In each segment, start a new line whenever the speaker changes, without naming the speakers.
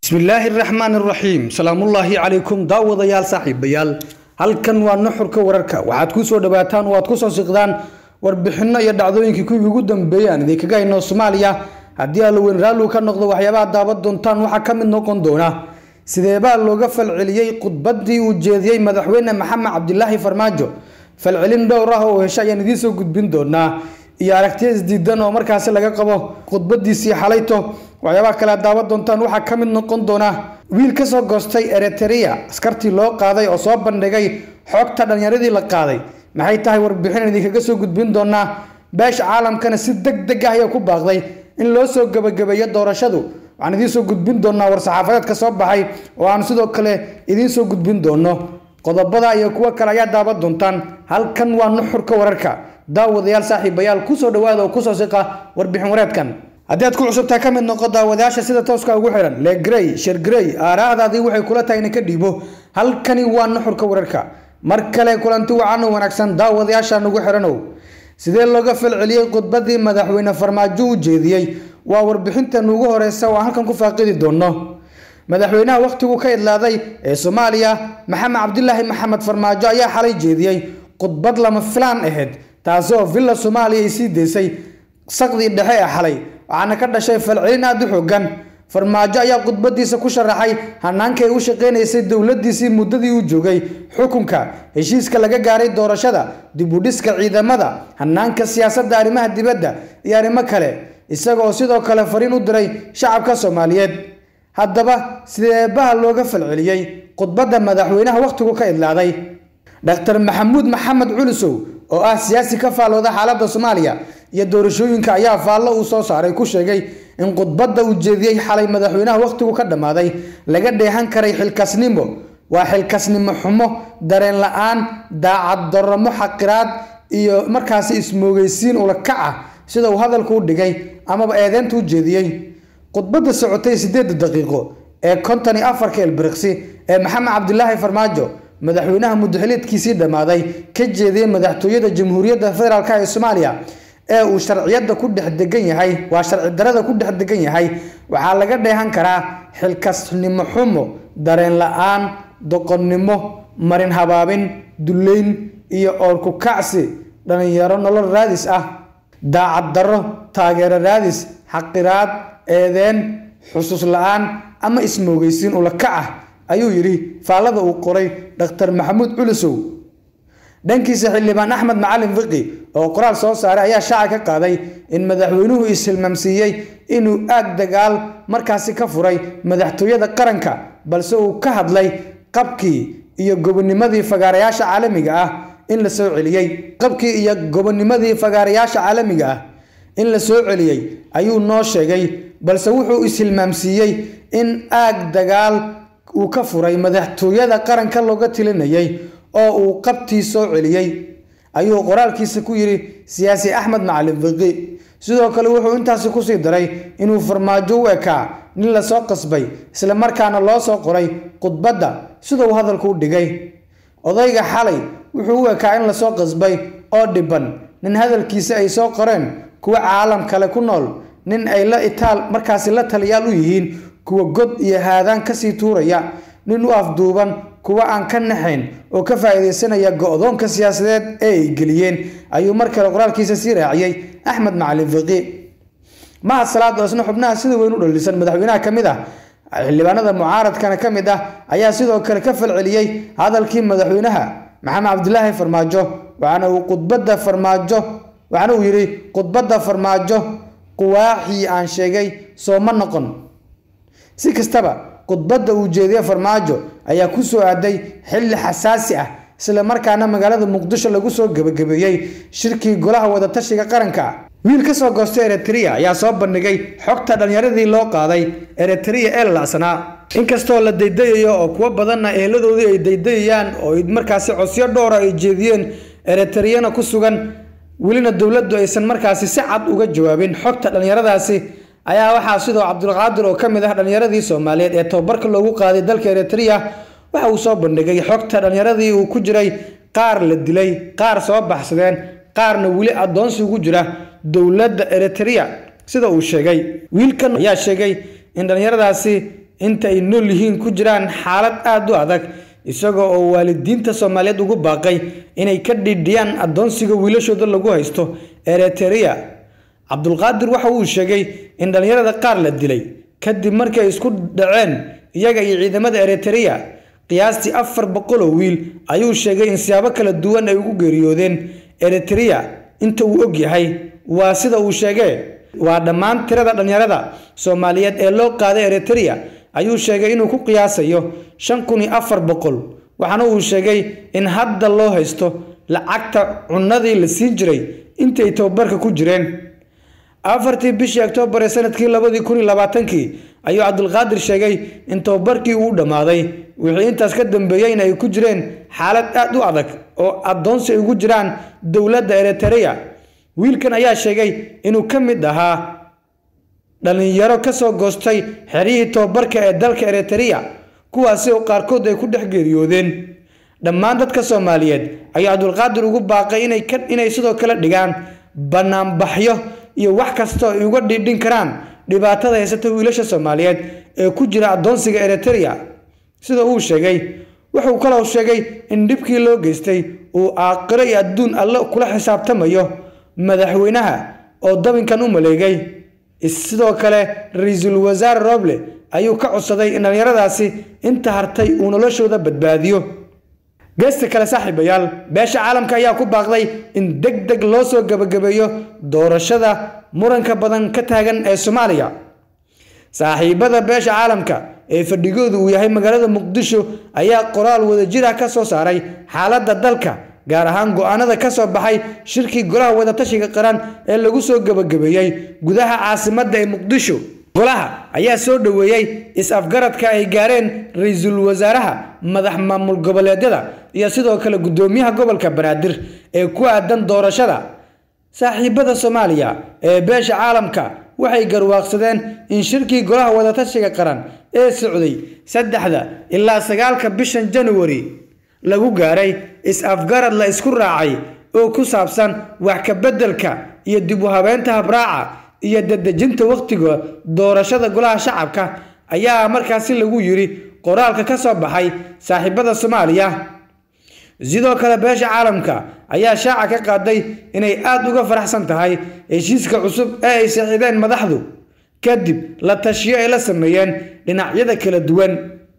bismillaahi raxmaan raxiim salaamullaahi calaykum daawadayaal saaxiibayaal halkan waa nuxurka wararka waxaad ku soo dhawaataan oo aad ku soo siqdaan warbixinno iyo dhacdooyinkii kuwii ugu dambeeyay aan idinkaga hayno soomaaliya haddii alloweyn raallu ka noqdo waxyaabaha daawan doontaan waxaa ka mid noqon doona sideebaa looga falceliyey khudbaddii uu jeediyey madaxweyne maxamed cabdilaahi farmaajo falcelin dhowr ah oo hesha ayaan idiin soo gudbin doonaa iyo aragtiya isdiidan oo markaasi laga qabo khudbadiisii xalayto waxyaabaha kale aad daawan doontaan waxaa ka mid noqon doona wiil ka soo goostay eritrea askartii loo qaaday oo soo bandhigay xogta dhallinyaradii la qaaday maxay tahay warbixin idinkaga soo gudbin doonaa beesha caalamkana si deg deg ah ayaa ku baaqday in loo soo gebagabeeyo doorashadu waxaan idiin soo gudbin doonaa war-saxaafadeedka soo baxay oo aan sidoo kale idiin soo gudbin doono qodobada iyo kuwo kale ayaa daawan doontaan halkan waa nuxurka wararka daawadayaal saaxiibayaal kusoo dhawaada oo kusoo siqa warbixin wareedkan haddii aad ku cusubtahay ka mid noqo daawadayaasha sida tooska ugu xihan legrey shergrey aaraahdaadii waxay kula tahay ina ka dhiibo halkani waa nuxurka wararka mar kale kulanti wacan oo wanaagsan daawadayaasha nugu xihanow sidee looga falceliyey khudbadii madaxweyne farmaajo u jeediyey waa warbixintan ugu horeysa oo aan halkan ku faaqidi doono madaxweynaha wakhtigu ka idlaaday ee soomaaliya maxamed cabdilaahi maxamed farmaajo ayaa xalay jeediyey khudbad lama filaan ahayd taasi oo villa soomaaliya ay sii deysay saqdii dhexe ee xalay waxaana ka dhashay falcelin aada u xoogan farmaajo ayaa khudbadiisa ku sharaxay hanaanka ay u shaqeynaysay dowladiisii muddadii uu joogay xukunka heshiiska laga gaaray doorashada dibudhiska ciidamada hanaanka siyaasadda arrimaha dibadda iyo arrimo kale isagoo sidoo kale fariin u diray shacabka soomaaliyeed haddaba sideebaha looga falceliyey khudbadda madaxweynaha wakhtigu ka idlaaday dr maxamuud maxamed culusow oo ah siyaasi ka faallooda xaaladda soomaaliya iyo doorashooyinka ayaa faallo uu soo saaray ku sheegay in khudbadda uu jeediyey xalay madaxweynaha wakhtigu ka dhammaaday laga dheehan karay xilkasnimo waa xilkasnimo xumo dareen la-aan daacad daramo xaqiraad iyo markaasi ismoogeysiin ulakac ah sida uu hadalku u dhigay amaba eedeynta u jeediyey khudbadda socotay siddeedda daqiiqo ee konton iyo afarka elbiriqsi ee maxamed cabdilaahi farmaajo madaxweynaha muddaxiliedkiisii dhammaaday ka jeediyey madaxtooyada jamhuuriyadda federaalk ee soomaaliya ee uu sharciyadda ku dhex degan yahay waa sharci darada ku dhex degan yahay waxaa laga dheehan karaa xilkasnimo xumo dareen la-aan doqonnimo marin habaabin duleyn iyo oorku kacsi dhallinyaro nolol raadis ah daacad darro taageero raadis xaqiraad eedeen xusuus la-aan ama ismoogeysiin ulakac ah ayuu yidhi faallada uu qoray dhaktar maxamuud culusow dhankiisa xildhibaan axmed macalin fiqi oo qoraal soo saaray ayaa shaaca ka qaaday in madaxweynuhu ishilmaamsiiyey inuu aag dagaal markaasi ka furay madaxtooyada qaranka balse uu ka hadlay qabkii iyo gobonimadii fagaarayaasha caalamiga ah in la soo celiyey qabkii iyo gobonimadii fagaarayaasha caalamiga ah in la soo celiyey ayuu noo sheegay balse wuxuu ishilmaamsiiyey in aag dagaal uu ka furay madaxtooyada qaranka looga tilinayay oo uu qabtii soo celiyey ayuu qoraalkiisa ku yidhi siyaasi axmed macalin fiqi sidoo kale wuxuu intaasi kusii daray inuu farmaajo u ekaa nin lasoo qasbay islamarkaana loo soo qoray khudbadda sida uu hadalku u dhigay odayga xalay wuxuu u ekaa in lasoo qasbay oo dhiban nin hadalkiisa ay soo qoreen kuwa caalam kale ku nool nin ay la itaal markaasi la taliyaal u yihiin kuwa god iyo haadaan kasii tuuraya nin u afduuban kuwa aan ka naxayn oo ka faa'iidaysanaya go-doonka siyaasadeed ee ay geliyeen ayuu mar kale qoraalkiisa sii raaciyey axmed macalin fiqi mahad salaad oo isna xubnaha sida weyn u dhalisan madaxweynaha ka mid ah xildhibaanada mucaaradkana ka mid ah ayaa sidoo kale ka falceliyey hadalkii madaxweynaha maxamed cabdilaahi farmaajo waxaana uu khudbadda farmaajo waxaana uu yidhi khudbadda farmaajo quwaaxii aan sheegay soo ma noqon si kastaba khudbadda uu jeediye farmaajo ayaa ku soo aaday xilli xasaasi ah isla markaana magaalada muqdisho lagu soo gebagabeeyey shirkii golaha wadatashiga qaranka wiil ka soo goostay eritrea ayaa soo bandhigay xogta dhallinyaradii loo qaaday eritrea ee lalacsanaa inkastoo la daydayayo oo kuwo badanna eeladoodii ay daydayayaan oo markaasi codsiyo dhowra ay jeediyeen eritreyana ku sugan welina dowladdu aysan markaasi si cad uga jawaabin xogta dhallinyaradaasi ayaa waxaa sidoo cabdulqaadir oo ka mid ah dhallinyaradii soomaaliyeed ee tababarka loogu qaaday dalka eritrea waxa uu soo bandhigay xogta dhallinyaradii uu ku jiray qaar la dilay qaar soo baxsadeen qaarna weli addoonsi ugu jira dowladda eritrea sida uu sheegay wiilkan ayaa sheegay in dhallinyaradaasi inta ay nool yihiin ku jiraan xaalad aada u adag isagoo oo waalidiinta soomaaliyeed ugu baaqay inay ka dhidhiyaan addoonsiga wiilashooda lagu haysto ereteria cabdulqaadir waxa uu sheegay in dhallinyarada qaar la dilay kadib markii ay isku dhaceen iyaga iyo ciidamada ereteria qiyaastii afar boqol oo wiil ayuu sheegay in siyaabo kala duwan ay ugu geeriyoodeen eritrea inta uu og yahay waa sida uu sheegay waa dhammaan tirada dhallinyarada soomaaliyeed ee loo qaaday eritrea ayuu sheegay inuu ku qiyaasayo shan kun iyo afar boqol waxaana uu sheegay in hadda loo haysto lacagta cunadii la siin jiray intii ay tababarka ku jireen afartii bishii oktoobar ee sanadkii labadii kun iyo labaatankii ayuu cabdulqaadir sheegay in tababarkii uu dhammaaday wixii intaas ka dambeeyeyna ay ku jireen xaalad aada u adag oo addoonsi ay ugu jiraan dowladda eritrea wiilkan ayaa sheegay inuu ka mid ahaa dhallinyaro kasoo goostay xeryihii tababarka ee dalka eritrea kuwaasi oo qaarkood ay ku dhex geeriyoodeen dhammaan dadka soomaaliyeed ayuu cabdulqaadir ugu baaqay inay sidoo kale dhigaan banaanbaxyo iyo wax kastoo ay uga dhiidhin karaan dhibaatada haysata wiilasha soomaaliyeed ee ku jira addoonsiga eritrea sida uu sheegay wuxuu kaloo sheegay in dhibkii loo geystay uu aaqiro iyo adduun alle kula xisaabtamayo madaxweynaha oo dabinkan u maleegay sidoo kale ra-iisul wasaare roble ayuu ka codsaday in dhallinyaradaasi inta hartay uu noloshooda badbaadiyo geesta kale saaxiibayaal beesha caalamka ayaa ku baaqday in deg deg loo soo gebagabeeyo doorashada muranka badan ka taagan ee soomaaliya saaxiibada beesha caalamka ee fadhigoodu uu yahay magaalada muqdisho ayaa qoraal wadajir ah ka soo saaray xaaladda dalka gaar ahaan go-aanada ka soo baxay shirkii golaha wadatashiga qaran ee lagu soo gebagabeeyey gudaha caasimadda ee muqdisho golaha ayaa soo dhoweeyey is-afgaradka ay gaareen ra-iisul wasaaraha madax maamul goboleedyada iyo sidoo kale guddoomiyaha gobolka banaadir ee ku aadan doorashada saaxiibada soomaaliya ee beesha caalamka waxay garwaaqsadeen in shirkii golaha wadatashiga qaran ee socday saddexda ilaa sagaalka bishan januari lagu gaaray is-afgarad la isku raacay oo ku saabsan wax ka beddelka iyo dib u habeynta habraaca iyo dadejinta wakhtiga doorashada golaha shacabka ayaa markaasi lagu yiri qoraalka ka soo baxay saaxiibada soomaaliya sidoo kale beesha caalamka ayaa shaaca ka qaaday inay aada uga faraxsan tahay heshiiska cusub ee ay saxiideen madaxdu kadib la tashiyo ay la sameeyeen dhinacyada kala duwan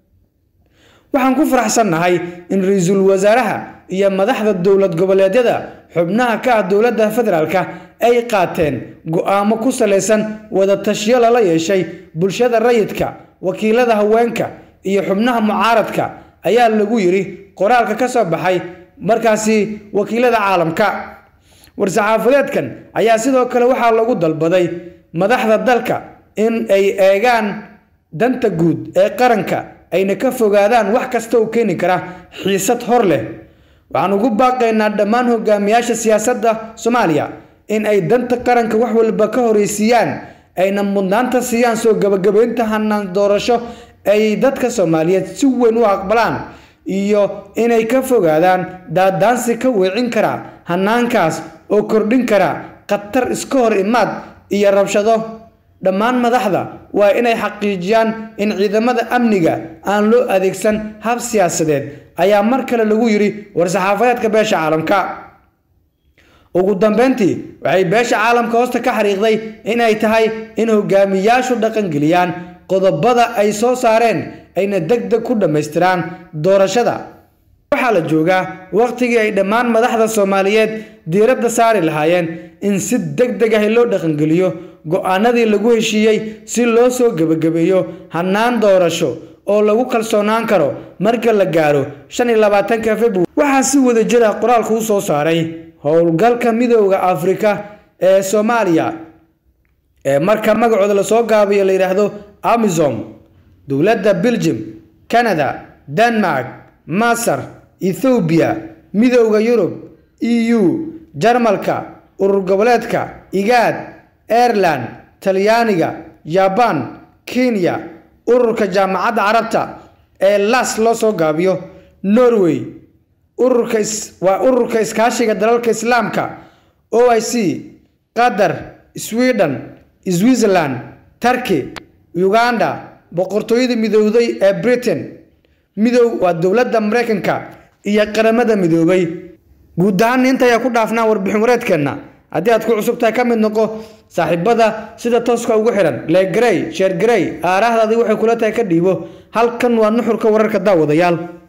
waxaan ku faraxsannahay in ra-iisul wasaaraha iyo madaxda dowlad goboleedyada xubnaha ka ah dowladda federaalka ay qaateen go-aamo ku salaysan wada tashiyo lala yeeshay bulshada rayidka wakiilada haweenka iyo xubnaha mucaaradka ayaa lagu yiri qoraalka ka soo baxay markaasi wakiilada caalamka war-saxaafadeedkan ayaa sidoo kale waxaa lagu dalbaday madaxda dalka in ay eegaan danta guud ee qaranka ayna ka fogaadaan wax kasta oo keeni kara xiisad hor leh waxaan ugu baaqaynaa dhammaan hogaamiyaasha siyaasadda soomaaliya in ay danta qaranka wax walba ka horeysiiyaan ayna mudnaanta siiyaan soo gabagabeynta hanaan doorasho ay dadka soomaaliyeed si weyn u aqbalaan iyo inay ka fogaadaan daadaansi ka weecin kara hanaankaas oo kordhin kara khatar iska hor imaad iyo rabshado dhammaan madaxda waa inay xaqiijiyaan in ciidamada amniga aan loo adeegsan hab siyaasadeed ayaa mar kale lagu yiri war-saxaafadeedka beesha caalamka ugu dambeyntii waxay beesha caalamka hoosta ka xariiqday inay tahay in hogaamiyaashu dhaqangeliyaan qodobada ay soo saareen ayna deg deg ku dhammaystiraan doorashada waxaa la joogaa wakhtigii ay dhammaan madaxda soomaaliyeed diiradda saari lahaayeen in si deg deg ah loo dhaqangeliyo go-aanadii lagu heshiiyey si loo soo gebagabeeyo hannaan doorasho oo lagu kalsoonaan karo marka la gaaro shan iyo labaatanka februar waxaa si wada jira qoraalku u soo saaray howlgalka midooda afrika ee soomaaliya ee marka magacooda lasoo gaabiyo la yidhaahdo amisom dowladda belgium canada denmark masar ethoobiya midooda yurub e u jarmalka urur goboleedka igaad aireland talyaaniga jabaan kenya ururka jaamacadda carabta ee las loo soo gaabiyo norway ururka waa ururka iskaashiga dalalka islaamka o i c qatar sweden switzerland turkey uganda boqortooyada midowday ee britain midow waa dowladda maraykanka iyo qaramada midoobay guud ahaan inta ayaa ku dhaafnaa warbixin wareedkeenna haddii aad ku cusub tahay ka mid noqo saaxiibada sida tooska ugu xihan leegarey sheergarey aaraahdaadii waxay kula tahay ka dhiibo halkan waa nuxurka wararka daawadayaal